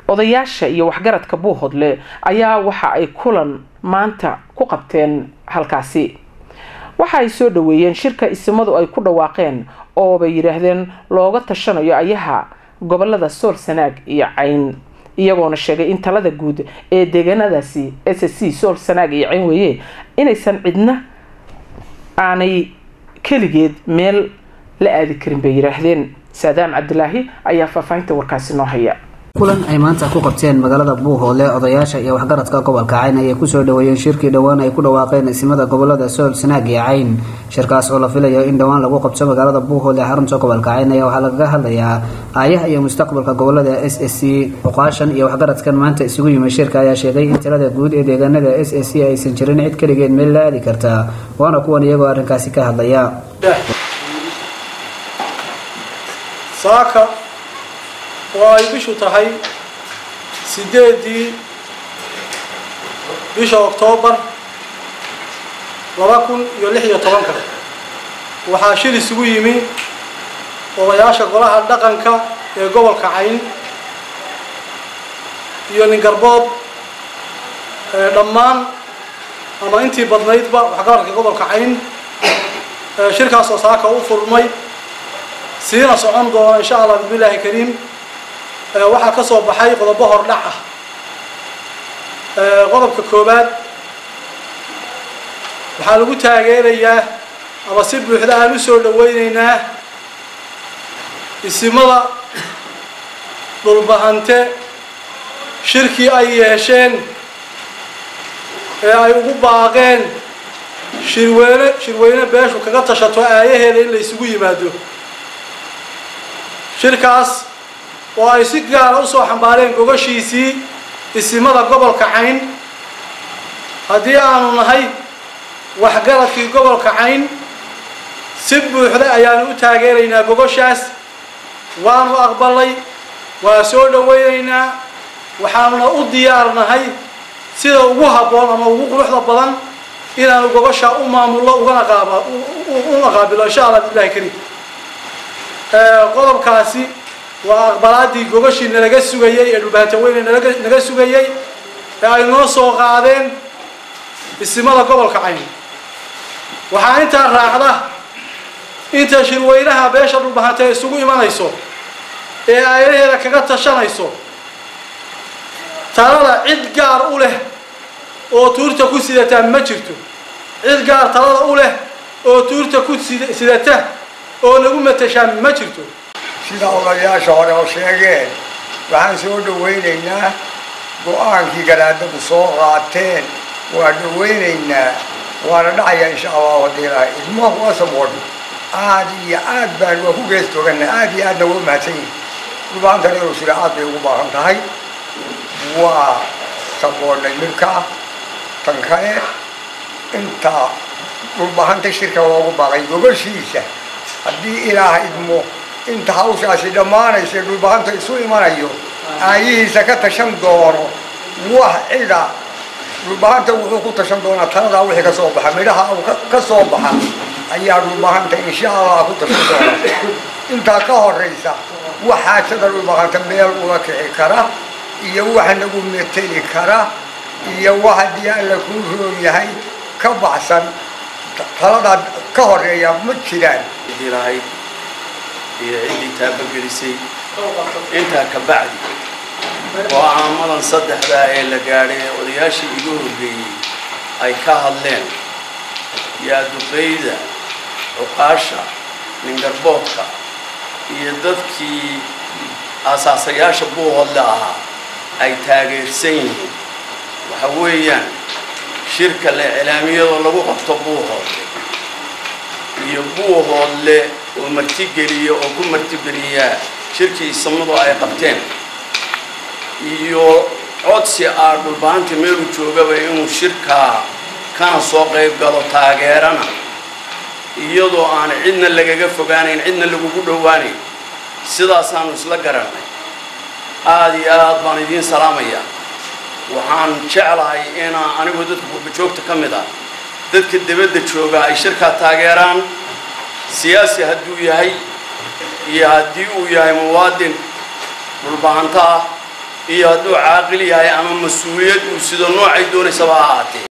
odayaasha iyo waxgaradka buuhoodle ayaa waxa ay kulan maanta ku qabteen halkaasi waxa ay soo dhaweeyeen shirka isimadu ay ku dhawaaqeen oo bay yidhaahdeen looga tashanayo ayaha gobolada sool sanaag iyo cayn iyagoona sheegay in talada guud ee deegaanadaasi s c sool sanaag iyo cayn weeye inaysan cidna aanay keligeed meel la aadi karin bay yidhaahdeen saadaam cabdilaahi ayaa faahfaahinta warkaasi noo haya kulan ay maanta ku qabteen magaalada buuhoodle odayaasha iyo waxgaradka gobolka cayn ayay kusoo dhaweeyeen shirkii dhowaan ay ku dhawaaqeen isimada gobolada sool sanaag iyo cayn shirkaas oo la filayo in dhowaan lagu qabto magaalada buuhoodle xarunta gobolka cayn ayaa waxaa lagaga hadlayaa aayaha iyo mustaqbalka gobolada s s c oqaashan iyo waxgaradkan maanta isugu yimid shirka ayaa sheegay in talada guud ee deegaanada s s c aysan jirin cid keligeed meel la aadi karta waana kuwan iyagoo arrinkaasi ka hadlaya saaka oo ay bishu tahay sideedii bisha oktoobar laba kun iyo lix iyo tobanka waxaa shir isugu yimi odayaasha golaha dhaqanka ee gobolka cayn iyo ningarbood dhammaan ama intii badnaydba waxgaradka gobolka cayn shirkaasoo saaka u furmay siina socon doona insha allah bismillaahi kariim waxaa ka soo baxay qodobo hordhac ah qodobka koowaad waxaa lagu taageerayaa ama si buuxda aan u soo dhaweyneynaa isimada dhulbahante shirkii ay yeesheen ee ay ugu baaqeen shirweyne shirweyne beeshu kaga tashato aayaheeda in la isugu yimaado shirkaas oo ay si gaara usoo xambaareen gogashiisii isimada gobolka cayn haddii aanu nahay waxgaradkii gobolka cayn si buuxda ayaanu u taageeraynaa gogoshaas waanu aqbalay waa soo dhaweynaynaa waxaanuna u diyaarnahay sida ugu habboon ama ugu quruxda badan inaanu gogoshaa u maamulno ugana qaaba una qaabilo insha allah bilahi kariim qodobkaasi waa aqbalaadii gogashii nalaga sugayey ee dhulbaanta weyne nalaga naga sugayey ee ay noo soo qaadeen isimada gobolka cayn waxaa intaa raacda inta shirweynaha beesha dhulbahanta isugu imanayso ee aayaheeda kaga tashanayso talada cid gaar u leh oo tuurta ku sidataa ma jirto cid gaar talada u leh oo tuurta ku sidata oo nagu matashaa ma jirto sida odayaasha hore oo sheegeen waxaan soo dhawaynaynaa go-aankii garaadadu soo qaateen waa dhawaynaynaa waana dhacaya insha allahu haddii ilahay idmahu asaboodh aad iyo aad baan waa ku gees toogana aad iyo aadna waa umahadsan yihin dhulbaantan inuu sida aad bay ugu baahan tahay waa saboodhnay midkaa tan kale intaa dhulbahanta shirka loogu baaqay gogoshiisa haddii ilaaha idmo inta hawshaasi dhammaanaysa dhulbahanta isu imanayo aayihiisa ka tashan doono wax cida dhulbahanta wuxuu ku tashan doonaa taladaa wixii ka soo baxa midhaha ka soo baxa ayaa dhulbahanta insha allah ku tashan doona intaa ka horaysa wax xaajada dhulbahanta meel ula kici kara iyo wax nagu meteli kara iyo wax haddii alla kuu roon yahay ka baxsan taladaa ka horeeya ma jiraan iyo ciddii taabagelisay intaa ka bacdi oo caamadan saddexdaa ee la gaadhay ee odayaashii igu horreeyey ay ka hadleen yaaduqayda cuqaasha ningarboodka iyo dadkii aasaasayaasha buuhoodle ahaa ay taageersan yihiin waxa weeyaan shirka le cilaamiyadoo lagu qabto buuhoodle iyo buuhoodle oo martigeliya oo ku martigeliyaa shirkii isamadu ay qabteen iyo codsi ah dhulbaanta meeluu joogaba inuu shirkaa kana soo qayb galo taageerana iyadoo aan cidna lagaga fogaanayn cidna lagugu dhowaanayn sidaasaanu isla garannay aada iyo aad baan idiin salaamayaa waxaan jeclahay inaa anigoo dadka qurbajoogta ka mid ah dadka dibadda jooga ay shirkaa taageeraan siyaasi hadduu yahay iyo haddii uu yahay muwaadin dhulbahanto ah iyo hadduu caaqil yahay ama mas-uuliyad uu sido noocay doonaysaba ha ahaatee